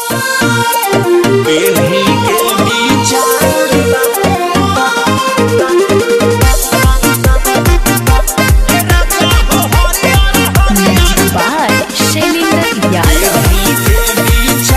पीढ़ी के विचार Music by Shailendra Yadav.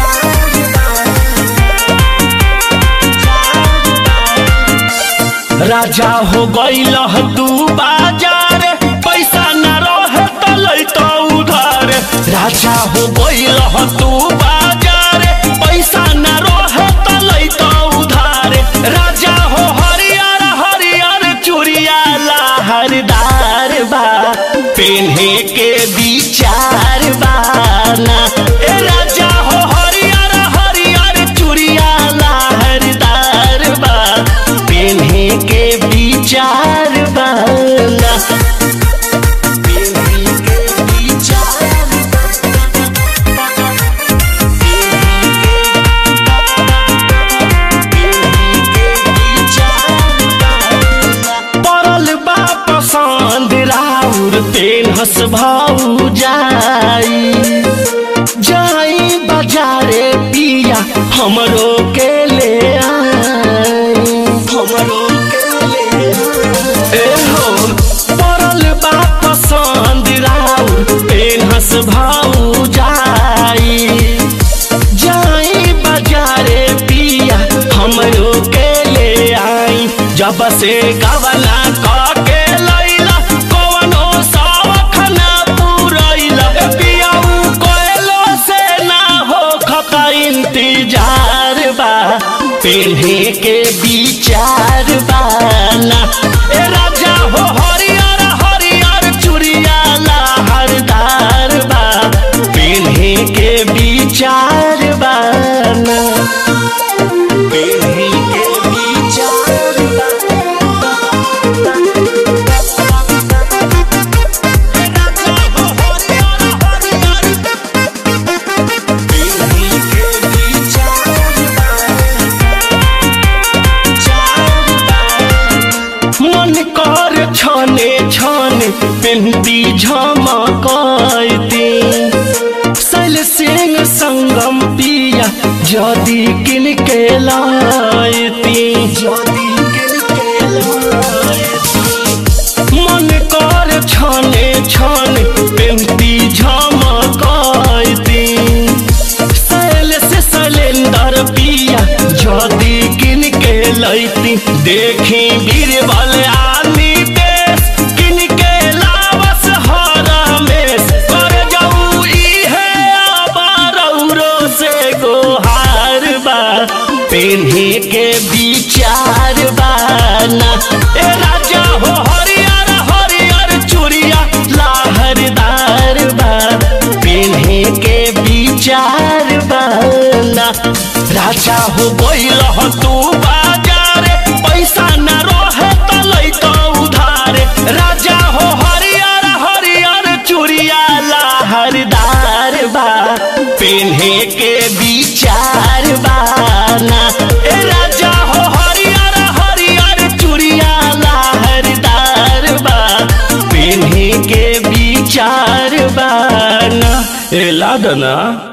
राजा हो गईल तू बाजार पैसा न रहे तो लैतो उधार राजा हो गईल तू बाजार पैसा न रहे तो लैतो उधार राजा हो हरियर हरियर चूड़िया लहरदार बा पेन्हे के विचार बाना ए राजा हो हरियर हरियर चूड़िया लहरदार बा पेन्हे के विचार बाना पेन्हे के विचार पड़ल बा पसंद राउर पेन हस भाऊ जाई जाई बाजारे पिया हमरो के ले आई हमरो के ले आई। ए हो पड़ल बा पसंद राउर पेन हस भाऊ जाई जाई बाजारे पिया हमरो के ले आई जब से गवला के लैला कवनो शौख ना पूरैला पियाऊ कोयलो से ना हो खका इंतजार बा पेन्हे के विचार बाना ए राजा हो हरियर हरियर चूड़िया लहरदार बा पेन्हे के विचार बाना पेन्हे के विचार मन कर छने छने पेन्ती झमकती सल सिंह संगम पिया जदि किन के लायती जदि किन के लायती मन कर छने छने पेन्ती झमकती सैल से सलेंदर पिया जदि किन के लैती देखी बीरबल आनी देश किन के लावस हरमेश कर जाऊ इहे अबारौरो से गोहार बा पेन्हे के विचार बाना ए राजा हो हरियर हरियर चूड़िया लहरदार बा पेन्हे के विचार बाना राजा हो गइल तू बाजार पैसा न रहे तो लैतो उधार राजा हो हरियर हरियर चूड़िया लहरदार बा पेन्हे के विचार बाना ए राजा हो हरियर हरियर चूड़िया लहरदार बा पेन्हे के विचार बाना ए लादना